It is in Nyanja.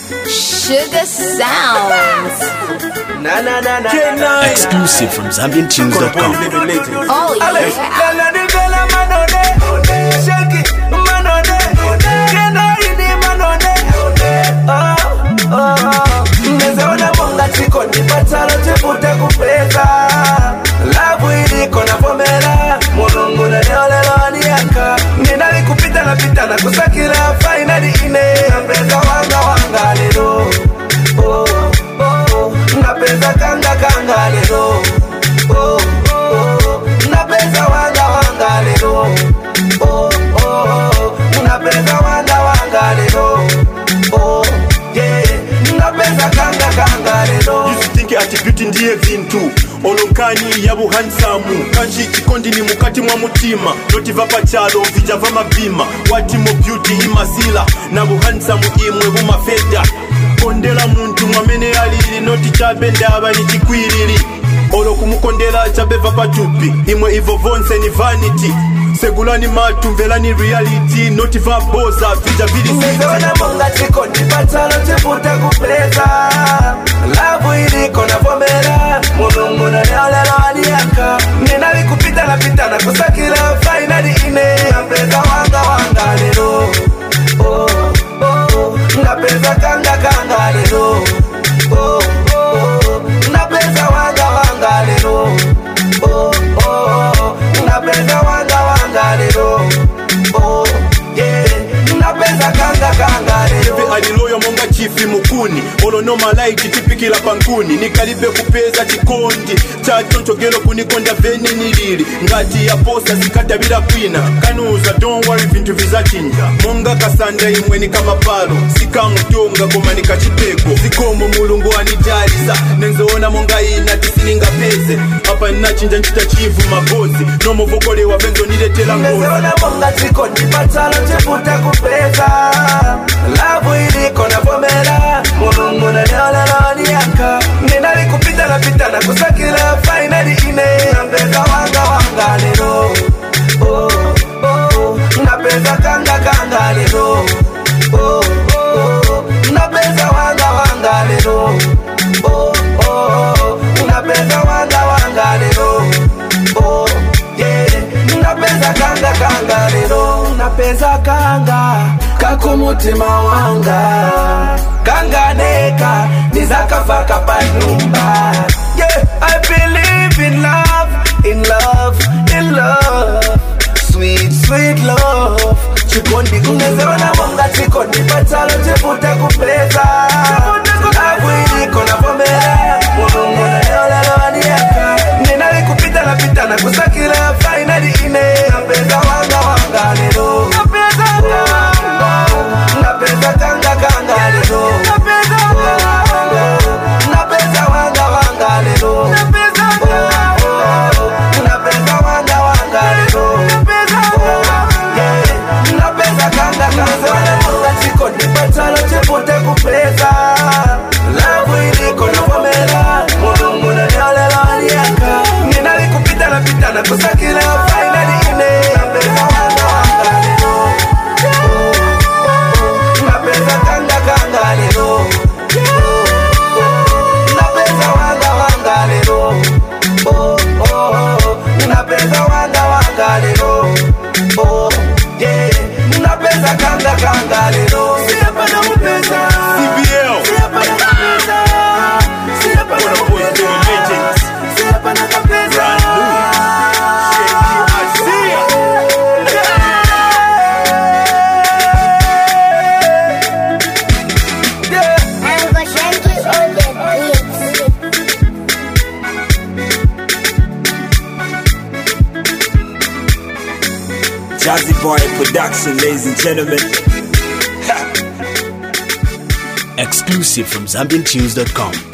Sugar Sounds. Na na na na. na, na. Exclusive from ZambianTunes.com. Oh yeah. Mmezaona mwanga chiko nipatalo chivute kupeza lavu iliko na pomera mulungu nanioleloniaka ninalikupita na pita na kusakila fainali ine napeza wanga wanga lero oh, oh, napeza kanga kanga lero oh, oh, napeza wanga wanga lero oh, oh, napeza wanga wanga lero oh, yeah, napeza kanga kanga lero think ati beauty ndiye vintu olonkanyi ya buhansamu kanji chikondi ni mukati mwa mutima notiva pachalo vijava mabima watimo beauty imasila na buhansamu imwe bumafeda kondela muntu mwamene alili noti chabe ndaba ni chikwilili olo kumukondela chabeva pachupi imwe ivo vonse ni vanity segulani matu mvelani reality notiva boza vija vili Nimeona mwanga chiko nipatalo chivuta kupeza lavu iliko na pomera mulungu nanioleloniaka ninalikupita na pita na kusakila fainali ine napeza wanga wanga lero oh, oh, napeza kanga kanga lero oh, oh, napeza wanga wanga lero oh, oh, napeza wanga wanga lero oh, yeah, napeza kanga kanga lero Eve aliloyo monga chifi mukuni olonomalaiki tipikila pankuni nikalibe kupeza chikondi chachonchogelo kunikonda veni nilili ngati ya posa zikatabila kwina kanuza don't worry vintu vizachinja monga kasanda imwe ni kamapalo sikamutonga koma nikachipeko zikomo mulungu anijalisa nenzoona monga ina tisiningapeze apa ninachinja nchita chivu magozi nomovokolewa venzo niletela ngozi Nimeona mwanga chiko nipatalo chivuta kupeza lavu iliko na pomera mulungu nanioleloniaka ninalikupita na pita na kusakila fainali ine napeza wanga wanga lero oh, oh, napeza kanga kanga lero oh, oh, napeza wanga wanga lero oh, oh, napeza wanga wanga lero oh, yeah, napeza kanga kanga lero napeza kanga kakumutima wanga kanga neka nizakafaka panyumba yeah, I believe in love, in love, in love sweet sweet love chikondi kunezeona mwanga chikondi patalo chivuta kupeza lavu iliko na pomera mulungu nanioleloniaka ninalikupita na pita na kusakila fainali ine napeza wanga wanga lero napeza kanga kanga lero napeza wanga wanga lero napeza wanga wanga lero Yeah, napeza kanga kanga mwanga chiko nipatalo chipute kupeza lavu iliko na pomera mulungu nanioleloniaka ninalikupita na pita na kusakila fainali ine napeza wanga wanga lero napeza kanga kanga lero napeza wanga wanga lero oh, oh, napeza wanga wanga lero oh, yeah, napeza kanga kanga lero siapa na mupeza CBL. siapa na mupeza siapa na What up, boys, mupeza doing legends? siapa na mupeza yeah. I'm Goshenki on the beats. Jazzy Boy Production, ladies and gentlemen. Exclusive from ZambianTunes.com.